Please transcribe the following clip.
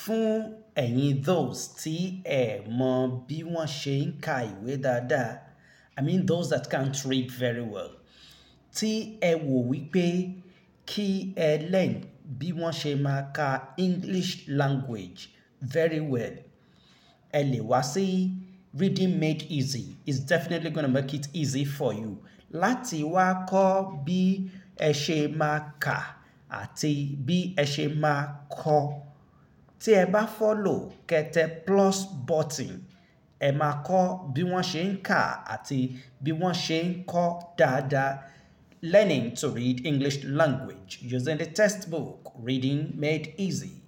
fún ẹ̀yin those tí ẹ mọ bí wọ́n ṣe ń ka ìwé dáadáa i mean those that can't read very well tí ẹ wò wípé kí ẹ learn bí wọ́n ṣe máa ka english language very well ẹ lè wá sí reading made easy is definitely gonna make it easy for you láti wá kọ́ bí ẹ ṣe máa kà àti bí ẹ ṣe máa kọ tí ẹ bá follow kẹtẹ plus button ẹ máa kọ́ bí wọ́n ṣe ń kà àti bí wọ́n ṣe ń kọ dáadáa learning to read English language using the textbook reading made easy.